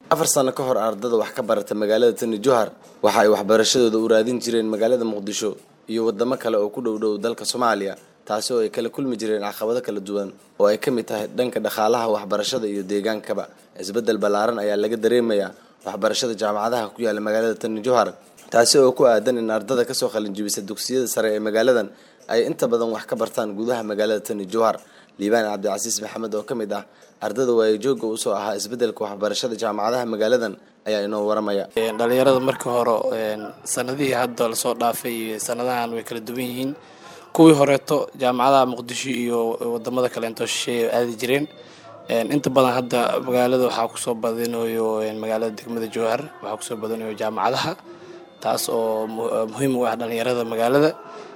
afar sano ka hor ardada wax ka barata magaalada tani johar waxa ay waxbarashadooda u raadin jireen magaalada muqdisho iyo wadamo kale oo ku dhow dhow dalka soomaaliya taasi oo ay kala kulmi jireen caqabado kala duwan oo ay ka mid tahay dhanka dhaqaalaha waxbarashada iyo deegaankaba isbeddel ballaaran ayaa laga dareemayaa waxbarashada jaamacadaha ku yaala magaalada tani johar taasi oo ku aadan in ardada kasoo qalinjibisa dugsiyada sare ee magaaladan ay inta badan wax ka bartaan gudaha magaalada tani johar liibaan cabdicasiis maxamed oo ka mid ah ardada waayajooga usoo ahaa isbedelka waxbarashada jaamacadaha magaaladan ayaa inoo waramaya dhalinyarada markii hore sanadihii hadda lasoo dhaafay iyo sanadahan way kala duwan yihiin kuwii horeeto jaamacadaha muqdisho iyo wadamada kaleento shisheeye aadi jireen inta badan hadda magaalada waxaa kusoo badinayo magaalada degmada jowhar waxaa kusoo badinayo jaamacadaha taas oo muhiim u ah dhalinyarada magaalada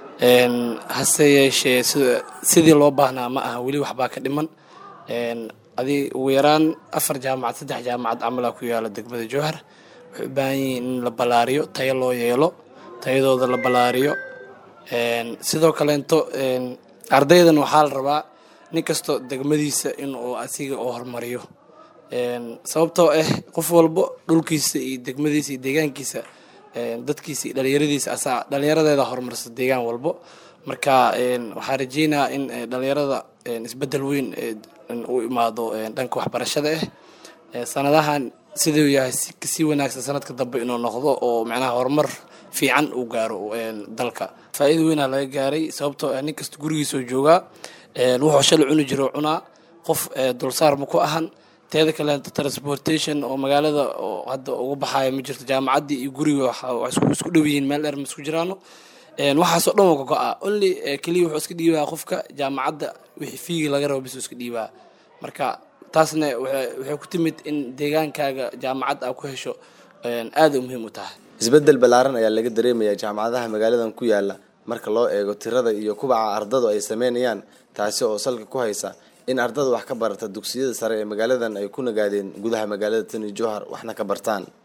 hase yeeshee sidii loo baahnaa ma aha weli waxbaa ka dhiman adi ugu yaraan afar jaamacad saddex jaamacad camala ku yaala degmada jowhar waxay u baahan yihiin in la ballaariyo tayo loo yeelo tayadooda la ballaariyo sidoo kaleento ardaydan waxaa la rabaa nin kastoo degmadiisa in uu asiga oo horumariyo sababtoo ah qof walbo dhulkiisa iyo degmadiisa iyo deegaankiisa dadkiisa iyo dhalinyaradiisa asaa dhalinyaradeeda horumarsa deegaan walbo marka waxaa rajeynayaa in dhalinyarada isbedel weyn u imaado dhanka waxbarashada ah sanadahan siduu yahay si wanaagsan sanadka dambe inuu noqdo oo macnaha horumar fiican uu gaaro dalka faa-ida weynaa laga gaaray sababtoo ah nin kasta gurigiisoo joogaa wuxuu shalay cuni jiro cunaa qof dulsaar ma ku ahan teeda kaleento transportation oo magaalada oo hadda uga baxayo ma jirto jaamacaddii iyo guriga isku dhow yihiin meel dheer ma isku jiraano waxaasoo dhan waa ka go-a only keliya wuxuu iska dhiibaa qofka jaamacadda wixii fiigi laga rabo bis iska dhiibaa marka taasna waxay ku timid in deegaankaaga jaamacad aa ku hesho aada muhiim u tahay isbeddel ballaaran ayaa laga dareemayaa jaamacadaha magaaladan ku yaala marka loo eego tirada iyo kubaca ardadu ay sameynayaan taasi oo salka ku haysa in ardada wax ka barata dugsiyada sare ee magaaladan ay ku nagaadeen gudaha magaalada tani johar waxna ka bartaan